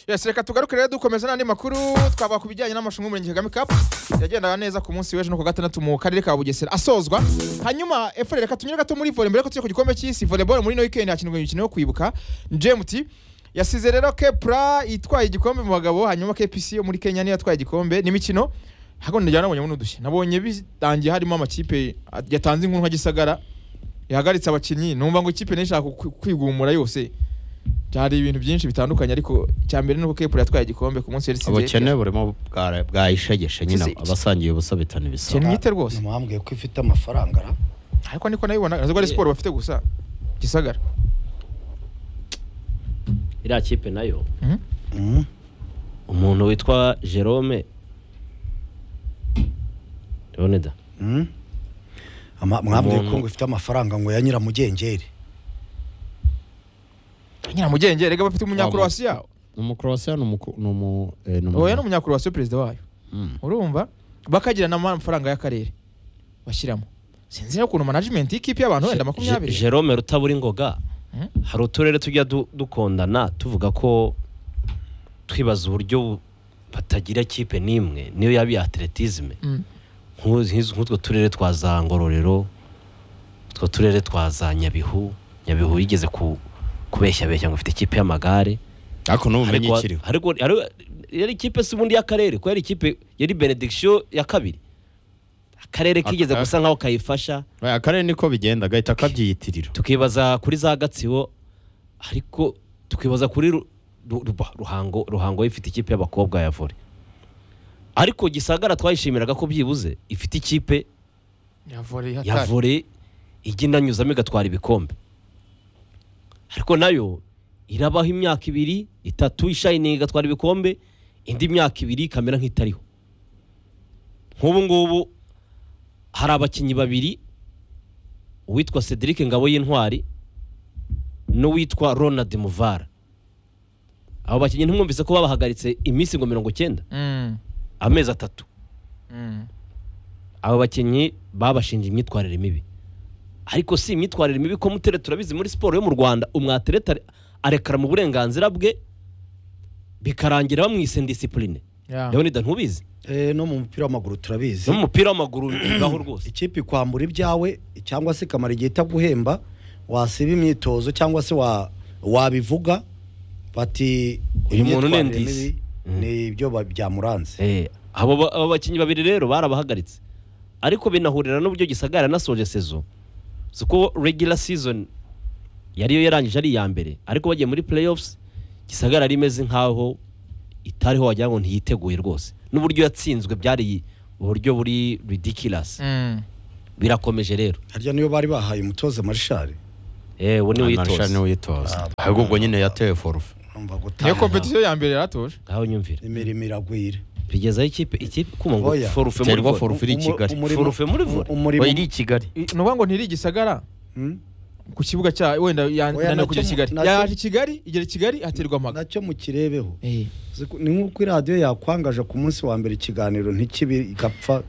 Yes, reka tugaruke rero dukomeza n'andi makuru twavuga ku bijyanye n'amarushanwa y'umurenge Kagame Cup yagendaga neza ku munsi w'ejo no ku wa gatandatu mu karere ka Bugesera asozwa hanyuma efore reka tunyure gato muri volleyball ko tujya ku gikombe cy'isi volleyball muri no weekend hakinirwa imikino yo kwibuka GMT yasize rero Kepra itwaye igikombe mu bagabo hanyuma KPC yo muri Kenya niyo yatwaye igikombe n'imikino hakuno njyana nabonye buno udushya nabonye bitangiye harimo amakipe yatanze inkuru nka Gisagara yahagaritse abakinnyi numva ngo ikipe nishaka kwigumura yose byari ibintu byinshi bitandukanye ariko cyambere nuko Kepler yatwaye igikombe ku munsi yari ubukene burimo bwara- bwahishegeshe nyine Kizi- abasangiye ubusa bitana cyane ibisabo mwite rwose namwambwiye ko ifite amafaranga ra ariko niko nabibona ntabwo ari siporo bafite gusa gisagara iriya kipe nayo Mhm. Mm. umuntu witwa jerome Leone da Mm. Ama- mwambwiye ko Umuntu- ngo ifite amafaranga ngo ya nyiramugengeri nyiramugenge rega bafite umunyakurowasiya umukorosiya ni umu- ni umu- eh, ni umu- oya ni umunyakurowasiya perezida wayo Mm. urumva bakagira n'amafaranga y'akarere bashyiramo sinzi rero ukuntu management y'ikipe y'abantu wenda Je- makumyabiri jerome rutabura ingoga Mhm. hari uturere tujya du- dukondana tuvuga ko twibaza uburyo batagira kipe n'imwe niyo yaba iya atletisme Mm. Nk'u- nk'izo- nk'utwo turere twa za ngororero utwo turere twa za nyabihu nyabihu yigeze ku kubeshyabeshya ngo ifite ikipe y'amagare ariko n'ubumenyi Ariko- ikiriho ariko ariko- yari ikipe si ubundi y'akarere kuko yari ikipe yari benediction ya kabiri akarere kigeze Aka- gusa nkaho kayifasha Oya, akarere niko bigenda gahita kabyiyitirira tukibaza kuri za gatsibo ariko tukibaza kuri Ru- Ru- Ruba- ruhango ruhango ifite ikipe y'abakobwa ya vore ariko gisagara twayishimiraga ko byibuze ifite ikipe yavore ya hatari vore ijya inanyuzamo igatwara ibikombe ariko nayo irabaho imyaka ibiri itatu ishayiningi igatwara ibikombe indi myaka ibiri ikamera nk'itariho nk'ubu ngubu hari abakinnyi babiri uwitwa cedric ngabo y'intwari n'uwitwa ronald muvara abo bakinnyi ntimwumvise ko babahagaritse iminsi ngo mirongo icyenda Mm, amezi atatu mm. abo bakinnyi babashinja imyitwarire mibi ariko si imyitwarire mibi ko mutere turabizi muri siporo yo mu rwanda umwatereta arekara mu burenganzira bwe bikarangira bamwise disipurine Yeah. leonida ntubizi Eh, no mu mupira w'amaguru turabizi no mu mupira w'amaguru bibaho rwose ikipe ikwambura ibyawe cyangwa se ikamara igihe itaguhemba wasiba imyitozo cyangwa se wa- wabivuga bati Uyu muntu ni imyitwarire ndisi. mibi ni ibyo ba- byamuranze Eh, abo ba- abo bakinnyi babiri rero barabahagaritse ariko binahurira n'uburyo gisagara yanasoje sezo si ko regular season yariyo yarangije ari iya mbere ariko bagiye muri playoffs gisagara yari imeze nk'aho itariho wagira ngo ntiyiteguye rwose n'uburyo yatsinzwe byari uburyo buri ridiculous Mm. birakomeje rero harya niyo bari bahaye umutoza marishari eh uwo ni Anarusha witoze niwitoza ahubwo ubwo nyine yatewe forufe numva niyo gutanga competition ya mbere yaratuje aho nyumvira imirimo iragwira bigezaho ikipe ikipe kumva ngo Oya. forufe muri terwa forufe forufe iri i kigali Umurimo- forufe muri vore umurimo Oya, iri i kigali I- ni ukuvuga ngo ntiri igisagara Hmm? ku kibuga cya wenda yananiwe nacyo kujya mu- kigali nacyo- yaje i kigali igera i kigali aterwa amaga nacyo mukirebeho Eh. Uzi ko- ni nk'uko iradiyo yakwangaje ku munsi wa mbere ikiganiro ntikibe igapfa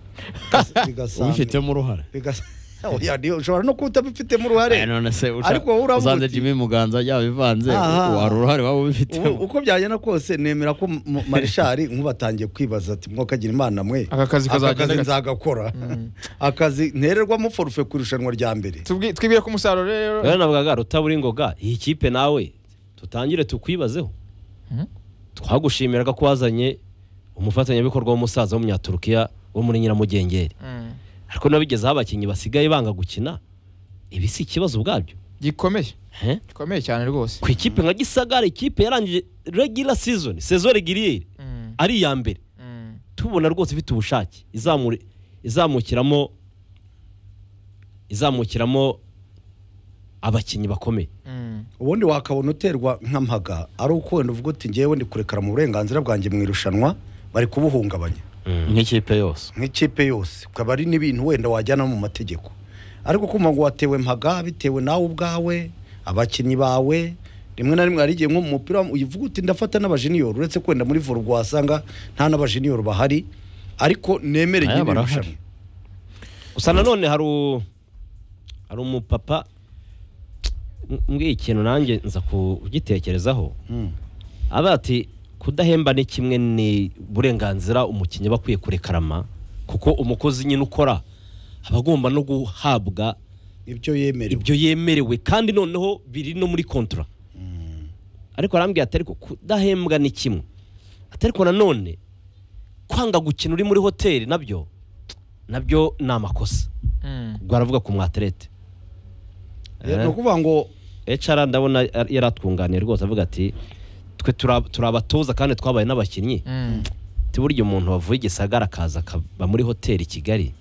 bigasanga- ubifitemo uruhare bigas- Oya, ni- ushobora no kuba utabifitemo uruhare Eh, none se usha- Ariko wowe uravuga usanze uti- jimmy muganza yabivanze Aha. wari uruhare waba U- ubifitemo uko byagenda kose nemera ko mu- mu- marishari nk'ubatangiye kwibaza ati mwakagira imana mwe Aka kazi kazagenda kazi gate." nzagakora akazi ntererwamo forufe ku irushanwa rya mbere Tubwi- twibwire ko umusaruro rero rero navugaga rutabura ingoga iyi kipe nawe tutangire tukwibazeho Mhm. twagushimiraga ko wazanye umufatanyabikorwa w'umusaza w'umunyaturukiya wo muri nyiramugengeri Mm. ariko nabigezeho abakinnyi basigaye banga gukina ibi si ikibazo ubwabyo gikomeye He? gikomeye cyane rwose ku ikipe nka gisagara ikipe yarangije regular season saison reguliere Mm, ari iya mbere mm. tubona rwose ifite ubushake izamure izamukiramo izamukiramo abakinnyi bakomeye Mm. ubundi wakabona uterwa nk'amaga ari uko wenda uvuga uti ngewe ndi kurekara mu burenganzira bwanjye mu irushanwa bari kubuhungabanya nk'ikipe yose nk'ikipe yose ukaba ari n'ibintu wenda wajyana mu mategeko ariko kumva ngo watewe mpaga bitewe nawe ubwawe abakinnyi bawe rimwe na rimwe hari igihe nko mu mupira w'am- uyivuga uti ndafata n'abajeniyoro uretse kwenda muri vore ubwo wasanga nta n'abajeniyoro bahari ariko nemere Aya nyine barahari. irushanwa gusa nanone hari u- hari umupapa mbwiye ikintu nanjye nza kugitekerezaho Mm. aba ati kudahemba ni kimwe ni uburenganzira umukinnyi aba akwiye kurekarama kuko umukozi nyine ukora aba agomba no guhabwa ibyo yemerewe ibyo yemerewe kandi noneho biri no muri kontra ariko arambwira ati ariko kudahembwa ni kimwe ati ariko nanone kwanga gukina uri muri hoteli nabyo nabyo ni amakosa Mm. ubwo aravuga ku mwaterete Eh, ni ukuvuga ngo HR ndabona yari atwunganiye rwose avuga ati twe tura- turi abatoza kandi twabaye n'abakinnyi Mm. ati burya umuntu wavuye i gisagara akaza akaba muri hoteli i kigali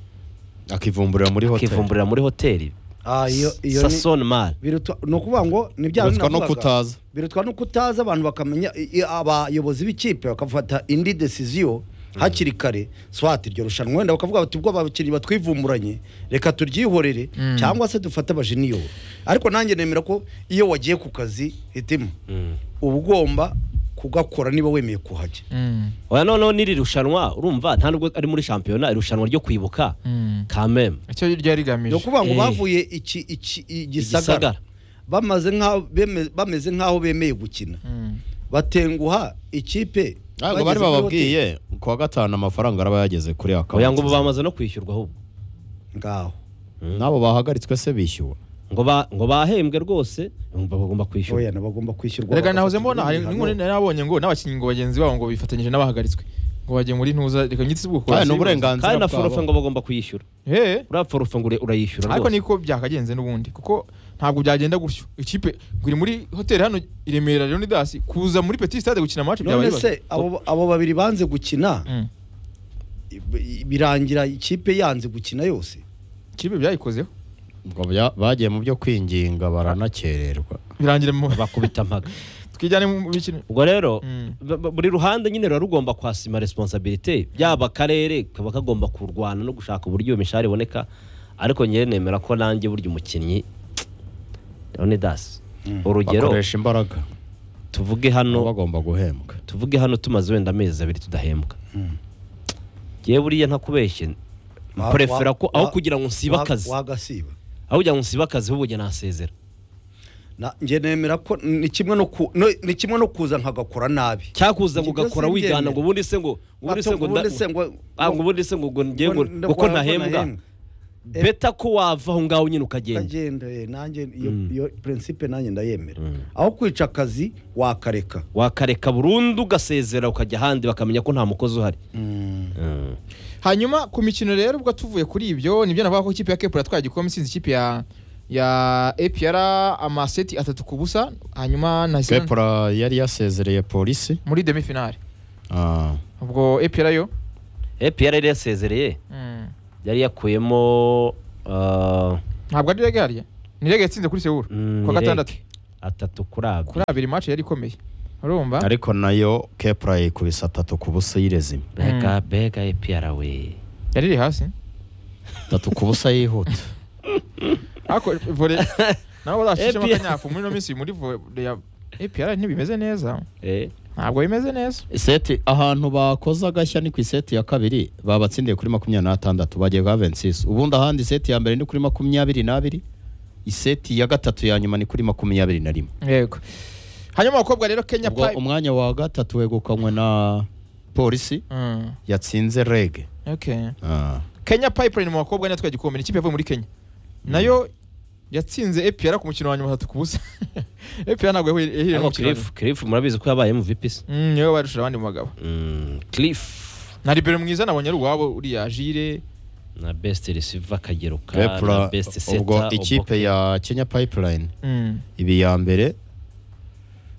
akivumburira muri hoteli akivumburira muri hoteli ah, iyo iyo ni- sasoni mari birutwa ni ukuvuga ngo ni bya bindi Birutwa no navugaga. kutaza. birutwa no kutaza abantu bakamenya i- i- abayobozi b'ikipe bakafata indi decision hakiri kare swati iryo rushanwa wenda bakavuga bati ubwo abakinnyi batwivumburanye reka turyihorere cyangwa se dufate abajeniyoro ariko nanjye nemera ko iyo wagiye ku kazi hitima uba ugomba kugakora niba wemeye kuhajya Mm. oya noneho n'iri rushanwa urumva nta nubwo ari muri shampiyona irushanwa ryo kwibuka Mm. kameme icyo ryari rigamije ni ukuvuga ngo Eh. bavuye iki- iki- i gisagara Igisagara. bamaze nk'aho beme- bameze nk'aho bemeye gukina Mm. batenguha ikipe ntabwo bari bageze muri bababwiye ku wa gatanu amafaranga araba yageze kuri oya ngo akabuto ubu bamaze no kwishyurwa ahubwo hoteli. ngaho n'abo bahagaritswe se bishyuwe ngo ba- ngo bahembwe rwose ngo bagomba kwishyura oya nabagomba kwishyurwa reka nahoze bagafatwa mbona hari ibihano. n'inkuru nabonye ngo n'abakinnyi ngo bagenzi babo ngo bifatanyije n'abahagaritswe ngo bagiye muri ntuza reka nyitse ubwo Aya, ni uburenganzira kandi na bwabo. forufe ngo bagomba kuyishyura he uriya forufe ngo ure- urayishyura ariko rwose niko byakagenze n'ubundi kuko ntabwo byagenda gutyo ikipe ngo iri muri hoteli hano i Remera Leonidas kuza muri Petit Stade gukina match byaba none ibibazo se abo abo babiri banze gukina Mm. i- birangira ikipe yanze gukina yose ikipe byayikozeho ubwo bya- bagiye mu byo kwinginga baranakererwa birangira mu bakubita mpaga twigane mu mikino ubwo rero Mm. ba- ba- buri ruhande nyine ruba rugomba kwasima responsabilite byaba akarere kaba kagomba kurwana no gushaka uburyo iyo mishahara iboneka ariko ngewe nemera ko nanjye burya umukinnyi leonidas urugero bakoresha imbaraga tuvuge nabo hano bagomba guhembwa tuvuge hano tumaze wenda amezi abiri tudahembwa ngewe buriya ntakubeshye Wa- mprefera wa- ko aho wa- kugira ngo nsibe wa- akazi wagasiba aho kugira ngo nsibe akazi ahubwo njye nasezera Na- njye nemera ko ni kimwe no ku- no- ni kimwe no kuza nkagakora nabi cyakuza ngo Ibyo ugakora simbyemera. wigana ngo ubundi se ngo ngo ubundi se Bato, ngo ubundi nda- se ngo- Ah, ngo ubundi se ngo ngo njye ngo Ngo- kuko ngo ntahembwa nahembwa. Eh. beta ko wava aho ngaho nyine ukagenda ndagenda eh, nanjye iyo Mm. iyo principe nanjye ndayemera Mm. aho kwica akazi wakareka wakareka burundu ugasezera ukajya ahandi bakamenya ko nta mukozi uhari Mm. hanyuma ku mikino rero ubwo tuvuye kuri ibyo nibyo navuga ko ikipe ya Kepura yatwaye igikombe isinze ikipe ya ya APR amaseti atatu ku busa hanyuma na Islande kepura yari yasezereye polisi muri demi finale Ah, ubwo APR yo APR yari yasezereye mm, yari yakuyemo ah, ntabwo ari rege harya ni rege yatsinze kuri Seoul mm, ku wa Nirek gatandatu atatu kuri abiri kuri abiri match yari ikomeye urumva ariko nayo kepura yikubise atatu ku busa yirezima bega bega APR we yari iri hasi atatu ku busa yihuta ariko vore nawe uzashishemo APR. akanyafu muri ino minsi muri vore ya APR ntibimeze neza eh ntabwo bimeze neza seti ahantu bakoze agashya ni ku iseti ya kabiri babatsindiye kuri makumyabiri n'atandatu bagiye kwa vensisi ubundi ahandi iseti ya mbere ni kuri makumyabiri n'abiri iseti ya gatatu ya nyuma ni kuri makumyabiri na rimwe yego hanyuma abakobwa rero Kenya ubwo Pipe umwanya wa gatatu wegukanywe na polisi Mm, yatsinze rege okay Ah, Kenya Pipeline mu bakobwa niyo yatwaye igikombe ni ikipe yavuye muri Kenya nayo yatsinze APR ku mukino wa nyuma atatu ku busa APR ntabwo yahuye yahiye mu ariko mukino wa Cliff Cliff murabizi ko yabaye mu VPS nyuma. Mm, niwe barusha abandi mu bagabo Mm, Cliff na libero mwiza nabonye ari uwabo uriya jire na best receiver akagero ka na Kepra best setter ubwo ikipe Oboke. ya kenya pipeline Mm, ibi ya mbere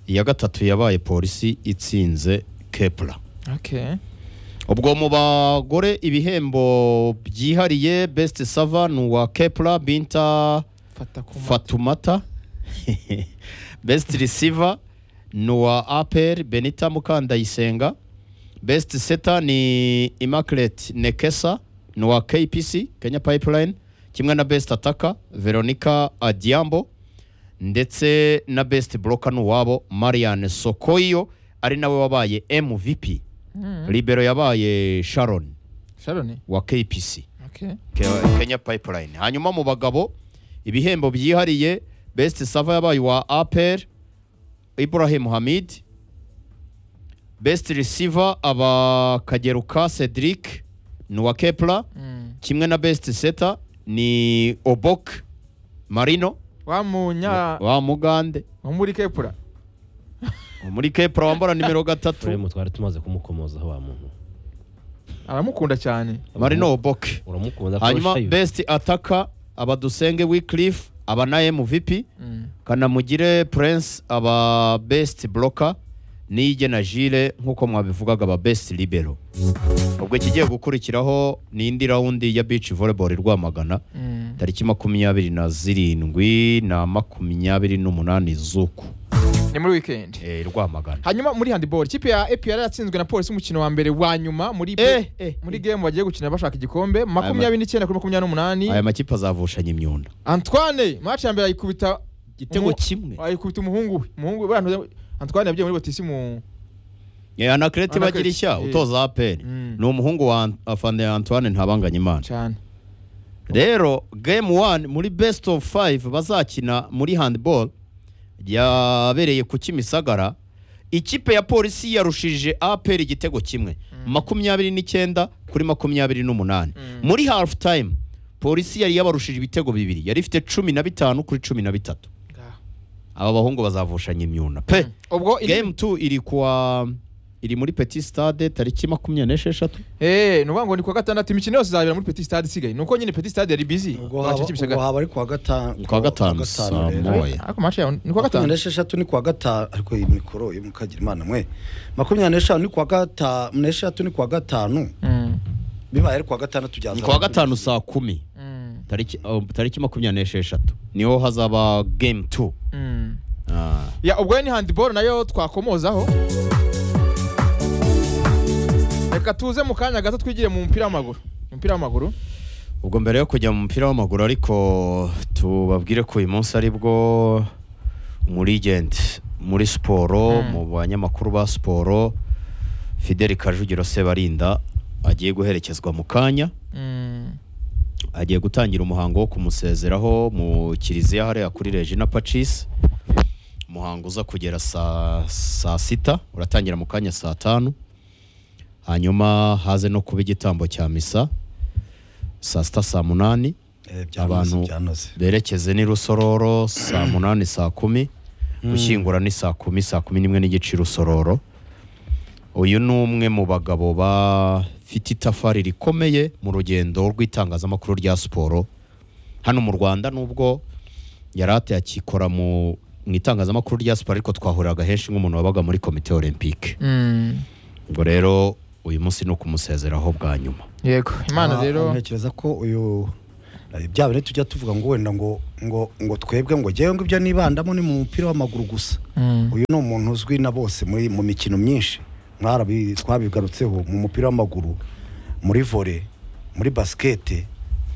iya gatatu yabaye polisi itsinze kepura okay ubwo mu bagore ibihembo byihariye best sava ni uwa kepura binta fata ku mata. fatumata best receiver ni uwa apr benita mukandayisenga best seta ni immaculate nekesa ni uwa kpc kenya pipeline kimwe na best ataka veronica adiambo ndetse na best bloka ni uwabo marian sokoyo ari nawe wabaye mvp Mm, libero yabaye sharon Sharon wa kpc okay Ke- Kenya Pipeline hanyuma mu bagabo ibihembo byihariye best sava yabaye wa APR Ibrahim Hamid best receiver aba kageruka cedric ni uwa kepla Mm. kimwe na best setter ni obok marino wa munya wa mugande wo muri kepura muri kepla wambara nimero gatatu turemo twari tumaze kumukomozaho wa muntu aramukunda cyane marino obok uramukunda ko hanyuma shayo. best attacker aba dusenge wicliff aba na mvp Mm. kanamugire prince aba best blocker niyige na jile nk'uko mwabivugaga aba best libero ubwo ikigiye gukurikiraho ni indi rawundi ya beach volleyball i rwamagana Mm. tariki makumyabiri na zirindwi na makumyabiri n'umunani z'uku ni muri weekend Eh, i rwamagana hanyuma muri handball ikipe ya APR yatsinzwe na polisi umukino wa mbere wa nyuma muri Eh, eh, muri game bagiye gukina bashaka igikombe makumyabiri n'icyenda kuri makumyabiri n'umunani aya makipe azavushanya imyunda Antoine match ya mbere ayikubita igitego umu- kimwe ayikubita umuhungu we umuhungu we buriya Antoine yagiye muri botisi mu Eh, anakireti Anaclet, bagira ishya eh. utoza aperi Mm. ni umuhungu wa Ant- afande antoine ntabanganyimana cyane rero game one muri best of five bazakina muri handball yabereye ku kimisagara ikipe ya polisi yarushije apr igitego kimwe makumyabiri n'icyenda kuri makumyabiri n'umunani muri half time polisi yari yabarushije ibitego bibiri yari ifite cumi na bitanu kuri cumi na bitatu Ngaho. aba bahungu bazavushanya imyuna pe ubwo indi- game two iri kuwa iri muri petit stade tariki makumyabiri n'esheshatu eh nuvuga ngo ni kuwa gatandatu imikino yose izabera muri petit stade isigaye nuko nyine petit stade yari busy ubwo baciye haba- ikimisagara. ubwo haba ari kuwa gatanu Ni kuwa gatanu, saa rero. moya. Oya. ariko match yawe ni kuwa makumyabiri gatanu n'esheshatu ni kuwa gatanu ariko iyi mikoro yo mukagira imana mwe makumyabiri n'eshanu ni kuwa gatanu n'esheshatu ni kuwa gatanu Mm. bibaye ari kuwa gatandatu byaza ni kuwa gatanu saa kumi Mm. tariki uh, tariki makumyabiri n'esheshatu niho hazaba game two Mm. Ah, ya ubwo ni handball nayo twakomozaho reka tuze mu kanya gato twigire mu mupira w'amaguru umupira w'amaguru ubwo mbere yo kujya mu mupira w'amaguru ariko tubabwire ko uyu munsi ari bwo umurigenti muri siporo Mm. mu banyamakuru ba siporo fideli kajugiro sebarinda agiye guherekezwa mu kanya Mm. agiye gutangira umuhango wo kumusezeraho mu kiliziya hariya kuri regina pacis umuhango uza kugera saa saa sita uratangira mu kanya saa tanu hanyuma haze no kuba igitambo cya misa saa sita saa munani Eh, byanoze Abantu- byanoze berekeze n'i rusororo saa munani saa kumi gushyingura ni saa kumi saa kumi n'imwe n'igice i rusororo uyu ni umwe mu bagabo bafite itafari rikomeye mu rugendo rw'itangazamakuru rya siporo hano mu rwanda nubwo yari ate akikora mu mu itangazamakuru rya siporo ariko twahuriraga henshi nk'umuntu wabaga muri komite olympique Mm. ubwo rero uyu munsi ni ukumusezeraho bwa nyuma yego imana Ah, rero ntekereza ko uyu eh, bya bintu tujya tuvuga ngo wenda ngo ngo ngo twebwe ngo ngewe ngo ibyo nibandamo ni mu mupira w'amaguru gusa Mm. uyu ni umuntu uzwi na bose muri mu mikino myinshi mwarabi twabigarutseho mu mupira w'amaguru muri vole muri basikete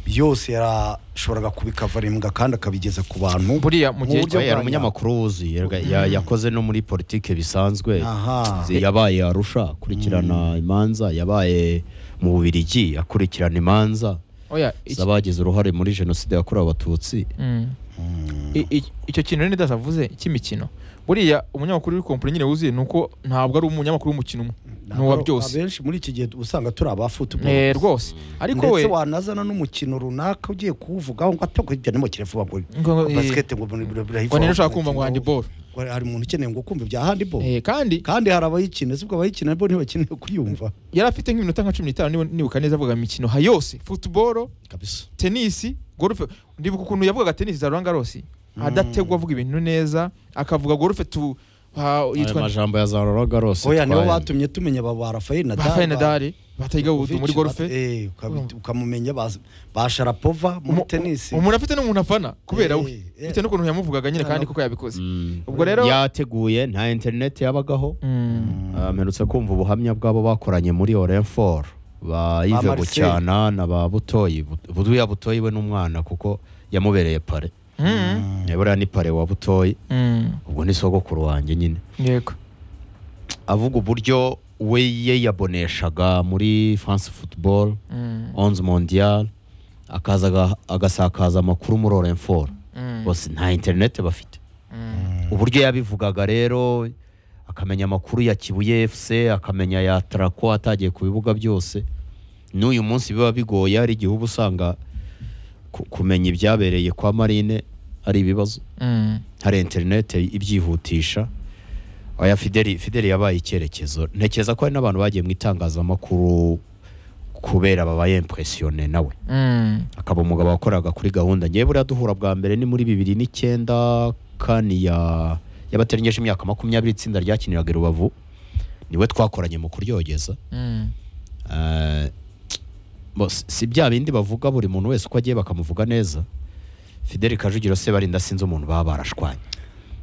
yose yarashoboraga kubikavarimbwa kandi akabigeza ku bantu buriya mu gihe Mu buryo cyo We yari bwa nyuma. umunyamakuru wuzuye yaga- ya- yakoze no muri politike bisanzwe aha Zi- yabaye arusha akurikirana imanza yabaye mu bubirigi akurikirana imanza oya iki- z'abagize uruhare muri jenoside yakorewe abatutsi Mm. Mm. I- i- icyo kintu rero ndasavuze cy'imikino buriya umunyamakuru w'iri kompani nyine wuzuye ni uko ntabwo ari umunyamakuru w'umukino umwe ni uwa byose abenshi muri iki gihe usanga turi abafutubo Eh, rwose ariko we ndetse wanazana n'umukino runaka ugiye kuwuvugaho ngo atako hirya ni mu kirevuba ngo Ngo- ngo- eh, basikete ngo buri buri buri ngo nino ushaka kumva ngo handball Ngo hari umuntu ukeneye ngo kumva ibya handball Eh, kandi kandi hari abayikina sibwo abayikina bo ntibakeneye kuyumva yari afite nk'iminota nka cumi n'itanu niba- nibuka neza avuga imikino ha yose futuboro kabisa tenisi gorufe ndibuka ukuntu yavugaga tenisi za Roland Garros adategwa avuga ibintu neza akavuga gorufe tu ha- ayo yitwa majambo ya za roroga rose oya nibo twayumva. batumye tumenya ba ba Rafael Nadal Rafael ba- Nadal batayiga Djokovic, muri ba- gorufe eh ukabi- ukamumenya ba- ba Sharapova muri Umu- tennis umuntu afite n'umuntu afana kubera Eh, we eh. bitewe n'ukuntu yamuvugaga nyine kandi kuko yabikoze Mm. ubwo rero yateguye nta interineti yabagaho Mm. Ah, mperutse kumva ubuhamya bw'abo bakoranye muri orenfor ba ive Marcel. bucyana na ba butoyi Bu- buduya butoyi we n'umwana kuko yamubereye pare Mm. Eh, buriya ni pare wa butoyi Mm. ubwo ni sogokuru wanjye nyine yego avuga uburyo we ye yaboneshaga muri france football Mm. onze mondial akaza aga- agasakaza amakuru muri orenfor Mm. bose nta interineti bafite Mm. uburyo yabivugaga rero akamenya amakuru ya kibuye efuse akamenya ya tarako atagiye ku bibuga byose n'uyu munsi biba bigoye hari igihe uba usanga ku- kumenya ibyabereye kwa marine ari ibibazo Mm. hari interinete ibyihutisha aya fideli fideli yabaye icyerekezo ntekereza ko hari n'abantu bagiye mu itangazamakuru kubera babaye impresiyone nawe Mm. akaba umugabo wakoraga kuri gahunda ngewe buriya duhura bwa mbere ni muri bibiri n'icyenda kani ya y'abatarengeje imyaka makumyabiri itsinda ryakiniraga i rubavu niwe twakoranye mu kuryogeza Mm. Eh, bo, si- si bya bindi bavuga buri muntu wese uko agiye bakamuvuga neza fideli kajugiro se barinda sinzi umuntu baba barashwanye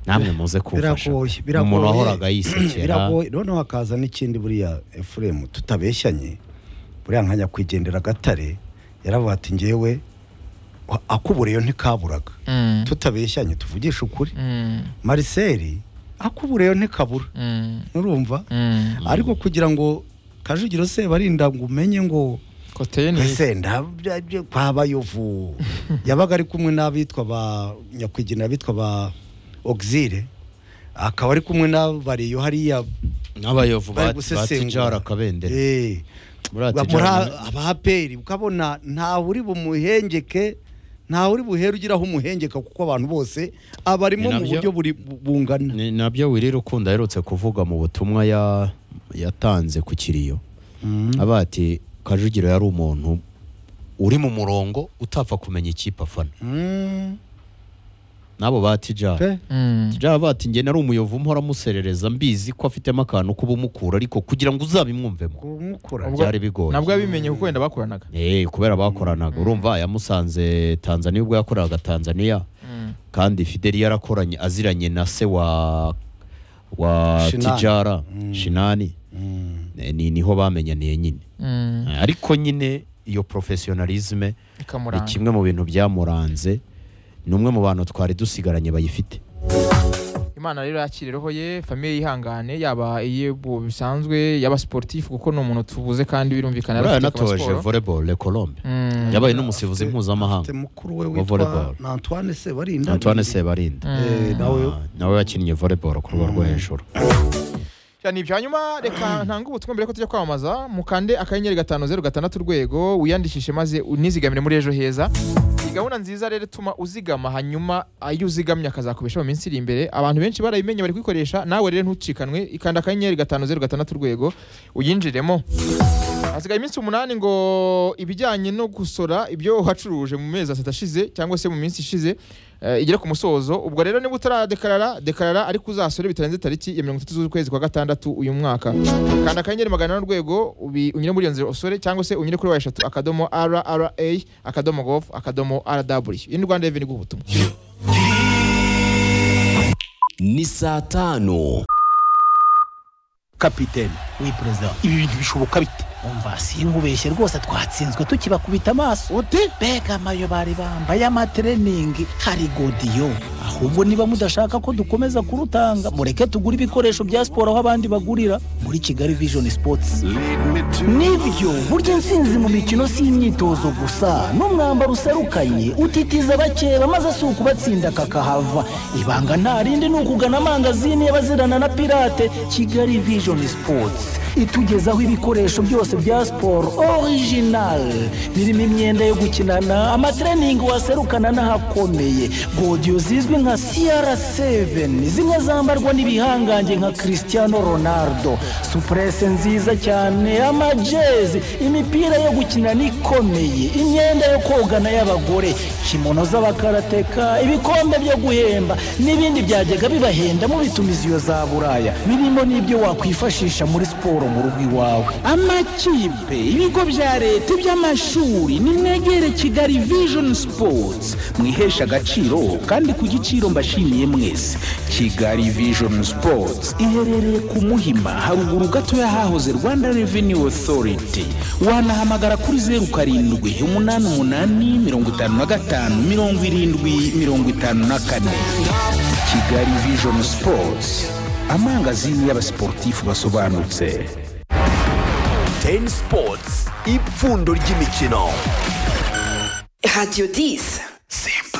namwe muze kumfasha Ni biragoye umuntu wahoraga yisekera biragoye noneho hakaza n'ikindi buriya efuremu tutabeshyanye buriya nka nyakwigendera gatare yaravuga ati ngewe wa- akubureyo ntikaburaga Mm. tutabeshyanye tuvugisha ukuri Mm. mariseri akubureyo ntikabura Mm. nurumva Mm. ariko kugira ngo kajugiro se barinda ngo umenye ngo Koteye ni ese ndabyo kwa bayovu yabaga ari kumwe n'abitwa ba nyakwigendera bitwa ba ogisire akaba ari kumwe n'abariyo hariya n'abayovu ba- bari batijara gusesengura akabendera Eh, muri muri atijara abaperi ukabona ntawe uri bumuhengeke ntawe uri buhere ugiraho umuhengeka kuko abantu bose abarimo Ni mu nabyo. buryo buri bu- bungana ni nabyo wirira ukunda aherutse kuvuga mu butumwa ya- yatanze ku kiriyo aba ati kajugiro yari umuntu uri mu murongo utapfa kumenya ikipe afana Mm. n'abo ba tijara Pe. Mm. tijara bati njye nari umuyovu mpora muserereza mbizi ko afitemo akantu k'ubumukura ariko kugira ngo uzabimwumvemo kumukura Ubwo- byari bigoye nabwo yabimenye kuko wenda bakoranaga Eh, kubera bakoranaga urumva yamusanze tanzaniya ubwo yakoraga tanzaniya Mm. kandi fideli yarakoranye aziranye na se wa wa Shinani. tijara Mm. shinani Mm. Eh, ni niho bamenyaniye nyine Mm. Eh, ariko nyine iyo professionalisme ni Ikamuranga. kimwe mu bintu byamuranze ni umwe mu bantu twari dusigaranye bayifite imana rero yakire roho ye famiye yihangane yaba iye bu- bisanzwe yaba sportif kuko ni umuntu tubuze kandi birumvikana yari Buriya afite yanatoje akamasiporo. volleyball le Colombe Mm. yabaye n'umusifuzi Afite- afite mpuzamahanga mukuru we wa volleyball. witwa na Antoine Sebarinda Antoine Sebarinda Eh, Mm. nawe Ah, nawe yakinnye volleyball ku rwego rwo hejuru cyane ibyo hanyuma reka ntange ubutumwa mbere ko tujya kwamamaza mukande akanyenyeri gatanu zeru gatandatu urwego wiyandikishe maze unizigamire muri ejo heza iyi gahunda nziza rero ituma uzigama hanyuma iyo uzigamye akazakubesha mu minsi iri imbere abantu benshi barayimenye bari kuyikoresha nawe rero ntucikanwe ikanda akanyenyeri gatanu zeru gatandatu urwego uyinjiremo hasigaye iminsi umunani ngo ibijyanye no gusora ibyo wacuruje mu mezi atatu ashize cyangwa se mu minsi ishize eh, igere ku musozo ubwo rero niba utaradekarara dekarara ariko uzasore bitarenze tariki ya mirongo itatu z'ukwezi kwa gatandatu uyu mwaka kanda akanyenyeri magana ane urwego ubi- unyure muri iyo nzira usore cyangwa se unyure kuri wa eshatu akadomo rra akadomo gov akadomo rw iyi ni rwanda reveni guha ubutumwa ni saa tanu kapitene we perezida ibi bintu bishoboka bite umva sinkubeshye rwose twatsinzwe tukibakubita amaso uti mbega amayo bari bambaye amatreningi hari godiyo ahubwo niba mudashaka ko dukomeza kurutanga mureke tugure ibikoresho bya siporo aho abandi bagurira muri kigali vision sports nibyo burya intsinzi mu mikino si imyitozo gusa n'umwambaro userukanye utitiza abakeba maze si ukubatsinda kakahava ibanga nta rindi ni ukugana amangazini y'abazirana na pirate kigali vision sports itugezaho ibikoresho byose bya siporo original birimo imyenda yo gukinana amatreningi waserukana n'ahakomeye godiyo zizwi nka cr7 zimwe zambarwa n'ibihangange nka cristiano ronaldo supurese nziza cyane amajezi imipira yo gukinana ikomeye imyenda yo kogana y'abagore kimono z'abakarateka ibikombe byo guhemba n'ibindi byajyaga bibahenda mubitumiza iyo za buraya birimo n'ibyo wakwifashisha muri siporo mu rugo iwawe amakipe ibigo bya leta iby'amashuri nimwegere kigali vision sports mwihesha agaciro kandi ku giciro mbashimiye mwese kigali vision sports iherereye ku muhima haruguru gato y'ahahoze rwanda revenue authority wanahamagara kuri zeru karindwi umunani umunani mirongo itanu na gatanu mirongo irindwi mirongo itanu na kane kigali vision sports amangazini y'abasiporutifu basobanutse teni sipotsi ipfundo ry'imikino Radio 10. simba